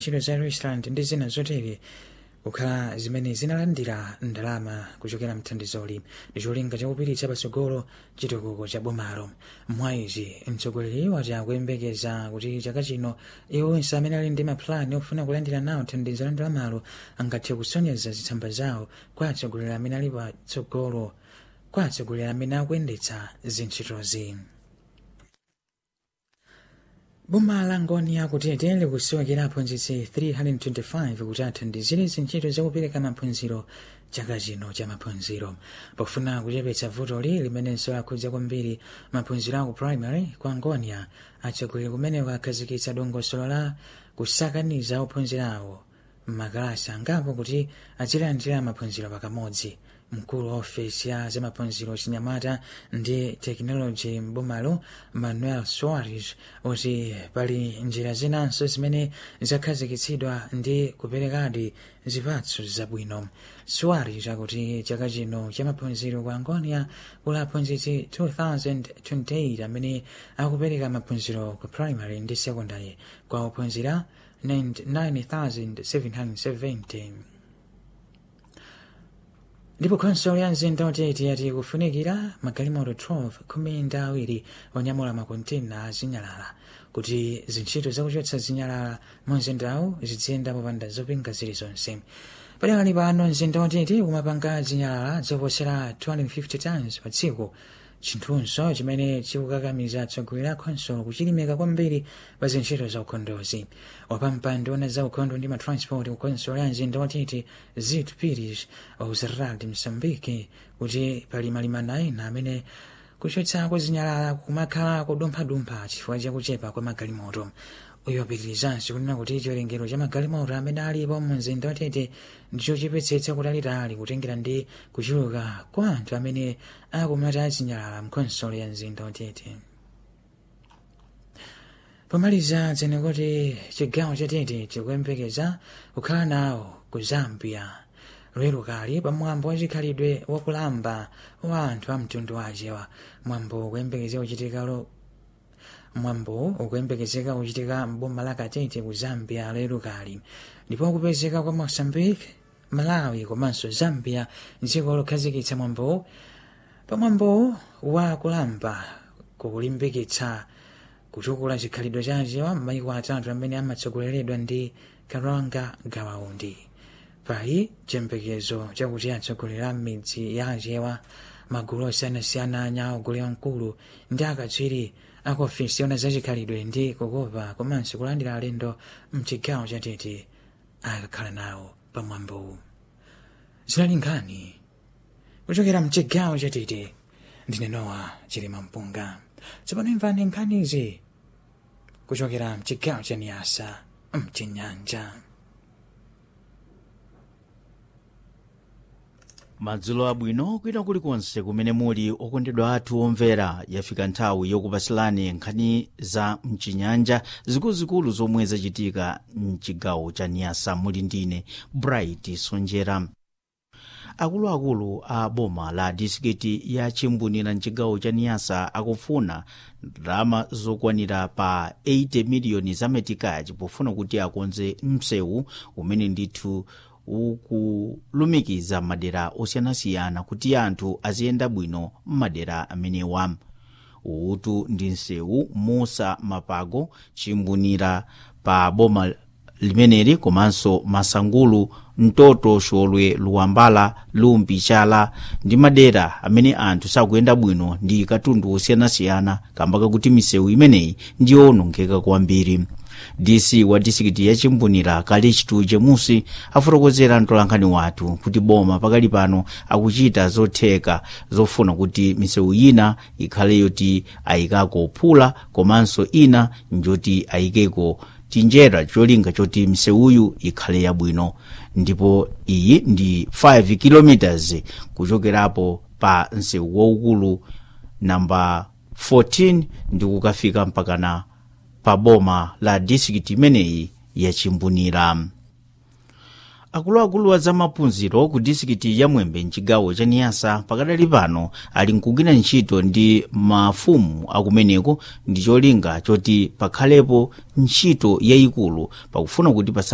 ntchito za restaurant ndi zina zotere kukhala zimene zinalandira ndalama kuchokera mthandizoli ndi cholinga chakupiritsa patsogolo chitukuko cha bomalo mwayizi mtsogoleri wati akuyembekeza kuti chaka chino iwo onse amene ali ndi maplani ofuna kulandira nawo thandizo la ndalamalo angathe kusonyeza zitsamba zawo kwa atsogoleri amene ali patsogolo kwa atsogoleri amene akuyendetsa zintchitozi boma la ngoni akutete likusowekera aphunzitsi 325 kuti athandizire zintchito zakupereka maphunziro chaka chino cha maphunziro pofuna kuchepetsa vutoli limenenso lakhudza kwambiri maphunziro aku primary kwa ngonia atsogoleri kumeneko akhazikitsa dongosolo la kusakaniza ophunzirawo mmakalasi angapo kuti azilandira maphunziro pakamodzi mkulu wa ofesi ya zamaphunziro chinyamata ndi tekinoloji mbomalo manuel soares kuti pali njira zinanso zimene zakhazikitsidwa ndi kuperekadi zipatso zabwino soares akuti chaka chino cha maphunziro kwa angonia kuli aphunzitsi 2028 amene akupereka maphunziro ku primary ndi secondary kwa ophunzira 9770 ndipo khonsolo ya mzinda utete yati kufunikira magalimoto 12 khumi ndi awiri onyamula makontena azinyalala kuti zintchito zakuchotsa zinyalala mu mzindawu ziziyenda popanda zopinga zilizonse padakali pano mzinda utete umapanga zinyalala zoposera 250 tons pa tsiku chinthunso chimene chikukakamiza atsogoleri a khonsolo kuchilimika kwambiri pa zintchito za ukhondozi wapampando ona za ukhondo ndi matransport ku khonsolo ya mzinda watete zit pires ausrad msambiki kuti pali malimana ena amene kuchotsako zinyalala kumakhala kudumphadumpha chifukwa chakuchepa kwa magalimoto uyu wapitirizanso kunena kuti chiwerengero cha magalimoto amene alipo mu mzinda watete ndichochepetsetsa kutalitali kutengera ndi kuchuluka kwa anthu amene akumata azinyalala mkhonsolo ya mzinda watete pomaliza dzene kuti chigawo chatete chikuyembekeza kukhala nawo ku zambia lero kali pamwambo wachikhalidwe wakulamba wa anthu a mtundu wachewa mwambo ukuyembekezeka kuchitika lo mwambo ukuyembekezeka kuchitika mboma la katete ku zambia lero kali ndipo kupezeka kwa mozambique malawi komanso zambia dziko lokhazikitsa mwambo pamwambo wa kulamba kukulimbikitsa kutukula chikhalidwe chachewa m'mayiko atatu amene amatsogoleredwa ndi karanga gawaundi pali chiyembekezo chakuti atsogoleri a midzi ya achewa magulu osiyanasiyana anyaogole mkulu ndi akatswiri aku ofisi yona zachikhalidwe ndi kukopa komanso kulandira alendo mchigawo chatete akakhala nawo pamwambowu zinali nkhani kuchokera mchigawo chatete ndine nowa chilima mpunga tsopano imvani nkhanizi kuchokera mchigawo cha niyasa mchinyanja madzulo abwino kwina kulikonse kumene muli okondedwa athu omvera yafika nthawi yokupasilani nkhani za mchinyanja zikuluzikulu zomwe zachitika mchigawo cha niyasa muli ndine bright sonjera akuluakulu a boma la disikiti ya chimbunira mchigawo cha niyasa akufuna ndalama zokwanira pa 80 miliyoni za metikachi pofuna kuti akonze msewu umene ndithu ukulumikiza madera osiyanasiyana kuti anthu aziyenda bwino m'madera amenewa utu ndi msewu musa mapago chimbunira pa boma limeneli komanso masangulu mtoto xolwe luwambala lumbi chala ndi madera amene anthu sakuyenda bwino ndi katundu osiyanasiyana kamba kakuti misewu imeneyi ndiyowonongeka kwambiri dc wa disikiti ya chimbunira kalichitu jemusi afotokozera mtolankhani wathu kuti boma pakali pano akuchita zotheka zofuna kuti misewu ina ikhale yoti ayikako phula komanso ina njoti ayikeko tinjera cholinga choti misewuyu ikhale yabwino ndipo iyi ndi 5 km kuchokerapo pa msewu waukulu namba 14 ndi kukafika mpakana pa boma la disikiti imeneyi yachimbunira akuluakulu a zamaphunziro ku disikiti ya mwembe mchigawo cha niyasa pakadali pano ali nkugwira ntchito ndi mafumu akumeneko ndi cholinga choti pakhalepo ntchito yayikulu pakufuna kuti pasa